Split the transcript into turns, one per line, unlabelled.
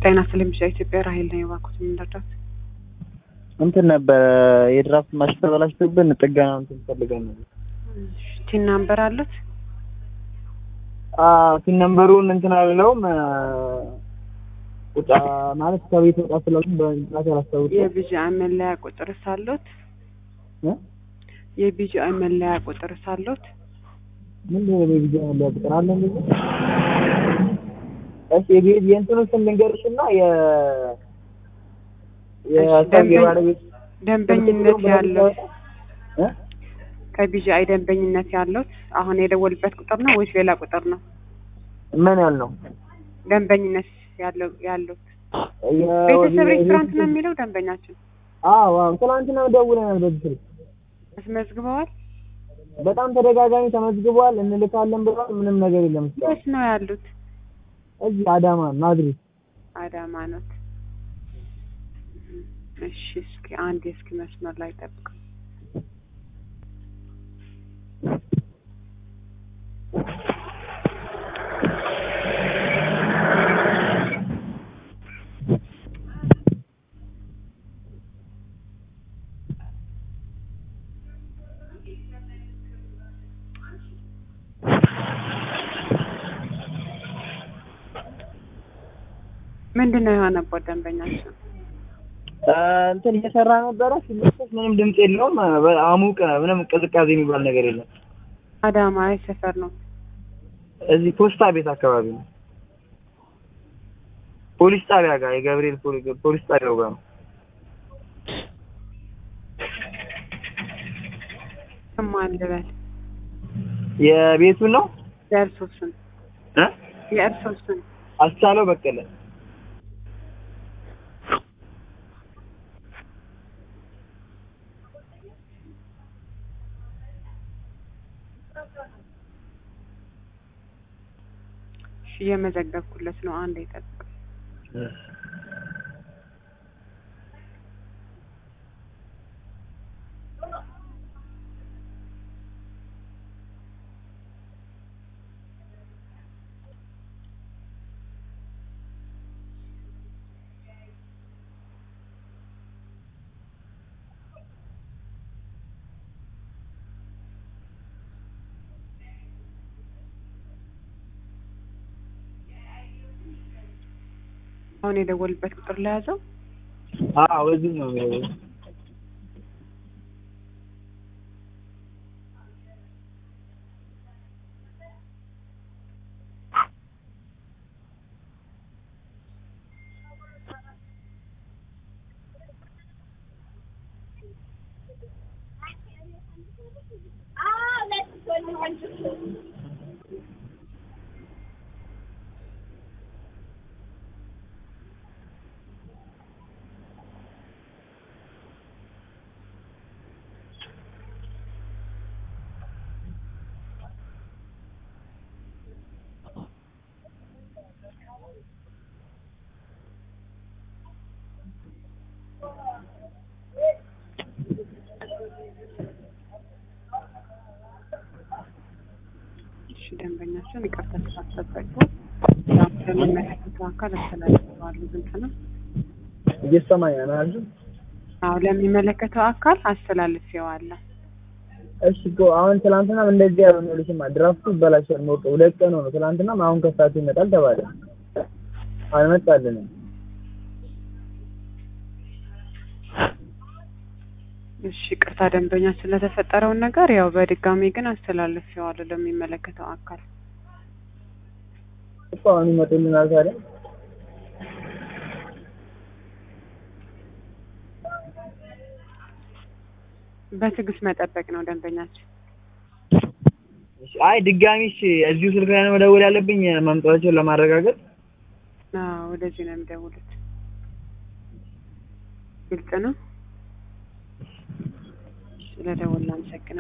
ጤና ስለሚሻ ኢትዮጵያ ራሄል ነው የባኩት የምንረዳት
እንትን ነበረ የድራፍት ማሽን ተበላሽቶብን ጥገና እንትን ፈልገን ነበር።
ቲን ናምበር አሉት
ሲን ነምበሩን እንትን አልለውም ቁጣ ማለት ከቤት ወጣ ስላሉ በእንትናት ያላስታውቅ
የቢጂአይ መለያ ቁጥር ሳሉት የቢጂአይ መለያ ቁጥር ሳሉት
ምንድን ነው የቢጃ ያለ ቁጥር አለ እንዴ? እሺ የቤት የእንትኑ ስም ልንገርሽና የ የሰውዬ ባለቤት
ደንበኝነት ያለው
እ
ከቢጂአይ ደንበኝነት ያለውት አሁን የደወልበት ቁጥር ነው ወይስ ሌላ ቁጥር ነው?
ምን ያል ነው
ደንበኝነት ያለው ያሉት ቤተሰብ ሬስቶራንት ነው የሚለው ደንበኛችን
አዎ አዎ ትናንትና ደውለናል በዚህ ስልክ
አስመዝግበዋል።
በጣም ተደጋጋሚ ተመዝግቧል እንልካለን ብለዋል ምንም ነገር የለም እስካሁን
የት ነው ያሉት?
እዚህ አዳማ ናዝሬት
አዳማ ኖት። እሺ እስኪ አንድ እስኪ መስመር ላይ ጠብቅ። ምንድን ነው የሆነበት ደንበኛችን?
እንትን እየሰራ ነበረ ሲመለስ ምንም ድምፅ የለውም አሙቅ ምንም ቅዝቃዜ የሚባል ነገር የለም
አዳማ የት ሰፈር ነው?
እዚህ ፖስታ ቤት አካባቢ ነው ፖሊስ ጣቢያ ጋር የገብርኤል ፖሊስ ጣቢያው ጋር ነው
ስማን ልበል
የቤቱን ነው
የእርሶ ስም
እ
የእርሶ ስም
አስቻለው በቀለ
እሺ እየመዘገብኩለት ነው። አንድ ይጠብቅ። አሁን የደወልበት ቁጥር ለያዘው
አዎ እዚህ ነው
እሺ ደንበኛችን ይቅርታ ስላስጠበቁ ያው ለሚመለከተው አካል አስተላልፈዋለሁ። ግልጽ ነው።
እየሰማኝ ነው አይደል?
አዎ ለሚመለከተው አካል አስተላልፌዋለሁ።
እሺ እኮ አሁን ትናንትናም እንደዚህ ያልሆነ ልሽማ ድራፍቱ ይበላሻል ሞቀ ሁለት ቀን ሆኖ ትናንትናም አሁን ከሰዓት ይመጣል ተባለ አልመጣልንም
እሺ ቅርታ ደንበኛ ስለተፈጠረውን ነገር ያው በድጋሚ ግን አስተላልፌዋለሁ ለሚመለከተው አካል።
እኮ አሁን ይመጡልናል ታዲያ
በትዕግስት መጠበቅ ነው ደንበኛችን።
እሺ፣ አይ ድጋሚ እሺ እዚሁ ስልክ ላይ ነው መደወል ያለብኝ መምጣታቸውን ለማረጋገጥ
አዎ ወደዚህ ነው የሚደውሉት። ግልጽ ነው። ስለደወልን አመሰግናለሁ።